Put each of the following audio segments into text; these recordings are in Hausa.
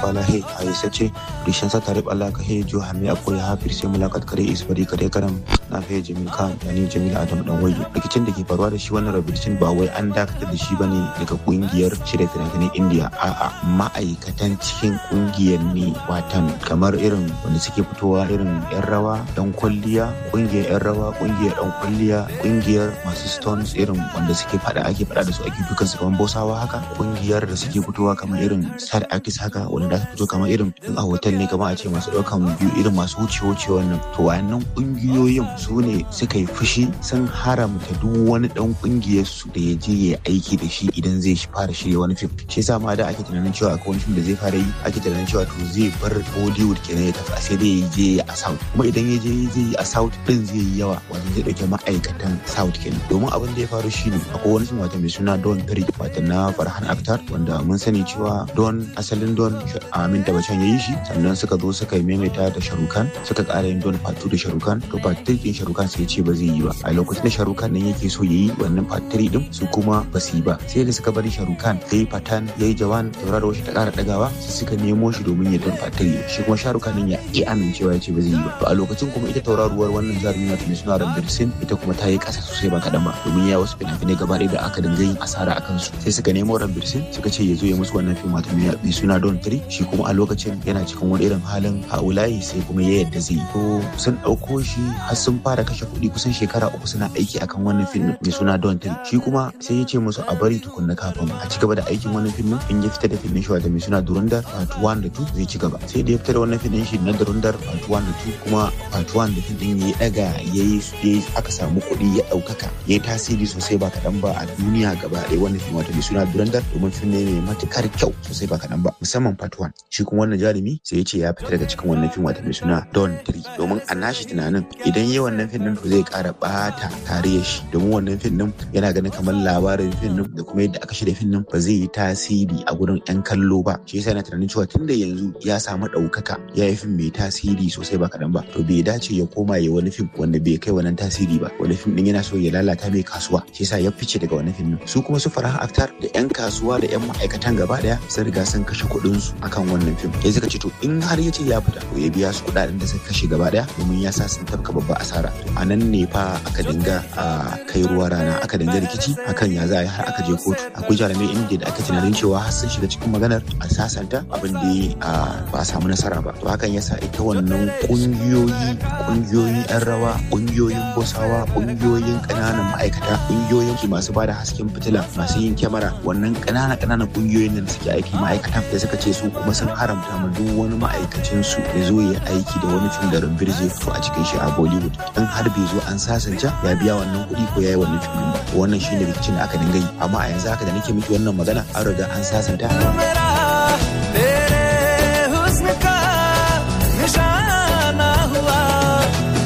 वाला है ऐसा ce rishin sa tarif Allah ka he jo hame akwai hafir sai mulakat kare isbari kare karam na fe Jamil Khan yani Jamil Adam dan waye rikicin da ke faruwa da shi wannan rubutun ba wai an dakatar da shi bane daga kungiyar shirya fina-finan India a'a ma'aikatan cikin kungiyar ne watan kamar irin wanda suke fitowa irin yan rawa dan kwalliya kungiyar yan rawa kungiyar dan kwalliya kungiyar masu stones irin wanda suke fada ake fada da su ake dukan su kamar bosawa haka kungiyar da suke fitowa kamar irin sad artist haka wanda su fito kamar irin in a hotel ne kamar a ce masu daukan biyu irin masu wuce wuce wannan to wayannan kungiyoyin su ne suka yi fushi sun haramta duk wani dan kungiyar su da ya je ya aiki da shi idan zai fara shirya wani fim shi yasa ma da ake tunanin cewa akwai wani fim da zai fara yi ake tunanin cewa to zai bar Bollywood kenan ya tafi sai dai ya je a South kuma idan ya je zai yi a South din zai yi yawa wato zai dauke ma'aikatan South kenan domin abin da ya faru shine akwai wani fim wata mai suna Don Three wata na Farhan Akhtar wanda mun sani cewa Don asalin Don Amin Tabachan ya yi shi sannan suka zo suka yi maimaita da Sharukan suka ƙara yin Don Part 2 da Sharukan to Part 3 din Sharukan sai ya ce ba zai yi ba a lokacin da Sharukan nan yake so ya yi wannan Part 3 din su kuma ba su yi ba sai da suka bari Sharukan ya yi Patan ya yi Jawan tauraro shi ta ƙara ɗagawa sai suka nemo shi domin ya Don Part 3 shi kuma Sharukan nan ya ƙi amincewa ya ce ba zai yi ba to a lokacin kuma ita tauraruwar wannan jarumi wata mai suna Ranbir Singh ita kuma ta yi ƙasa sosai ba kaɗan ba domin ya wasu fina-finai gaba ɗaya da aka dinga yin asara a kansu sai suka nemo Ranbir Singh suka ce ya zo ya musu wannan fim wata mai suna Don 3 shi kuma a lokacin yana cikin wani irin halin haulayi sai kuma ya yadda zai yi to sun ɗauko shi har sun fara kashe kuɗi kusan shekara uku suna aiki akan wannan fim mai suna Don 3 shi kuma sai ya ce musu a bari tukunna kafin a ci gaba da aikin wannan fim in ya fita da fim shi wata mai suna Durundar Part 1 da 2 zai ci gaba sai da ya fita da wannan fim shi na Durundar Part 1 da 2 kuma Part 1 da fim din ya daga ya yi aka samu kuɗi ya ɗaukaka ya yi tasiri sosai ba kaɗan ba a duniya gaba ɗaya wannan fim wata mai suna Durundar domin fim ne mai matukar kyau sosai ba kaɗan ba musamman Part 1 shi kuma wannan jarumi sai ya ce ya fita daga cikin wannan fim wata mai suna Don 3 domin a nashi tunanin idan yi wannan fim din to zai ƙara ɓata tarihin shi domin wannan fim din yana ganin kamar labarin fim din da kuma yadda aka shirya fim din ba zai yi tasiri a gurin 'yan kallo ba shi yasa yana tunanin cewa tunda yanzu ya samu ɗaukaka ya yi fim mai tasiri sosai ba kaɗan ba to bai dace ya koma ya wani fim wanda bai kai wannan tasiri ba wani fim din yana so ya lalata mai kasuwa shi yasa ya fice daga wannan fim din su kuma su Farhan Akhtar da 'yan kasuwa da 'yan ma'aikatan gaba daya sun riga sun kashe kuɗin su akan wannan fim ya suka ce to in har ya ce ya fita to ya biya su kuɗaɗen da suka kashe gaba daya domin ya sa sun tafka babba asara to a nan ne fa aka dinga a kai ruwa rana aka dinga rikici akan ya za a yi har aka je kotu akwai jarumai indiya da aka tunanin cewa har sun shiga cikin maganar a sasanta abin da ba a samu nasara ba to hakan yasa ita wannan kungiyoyi kungiyoyin yan rawa kungiyoyin bosawa kungiyoyin ƙananan ma'aikata kungiyoyin masu bada hasken fitila masu yin kyamara wannan ƙananan ƙananan kungiyoyin da suke aiki ma'aikatan da suka ce su kuma sun haramta ma duk wani ma'aikacin su ya zo ya aiki da wani fim da rumbir zai fito a cikin shi a Bollywood in har bai zo an sasanta ya biya wannan kuɗi ko ya yi wannan fim ba wannan shine rikicin da aka dinga yi amma a yanzu haka da nake miki wannan magana an riga an sasanta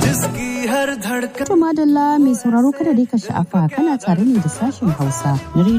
To madalla mai sauraro kada dai ka sha'afa kana tare ne da sashen Hausa na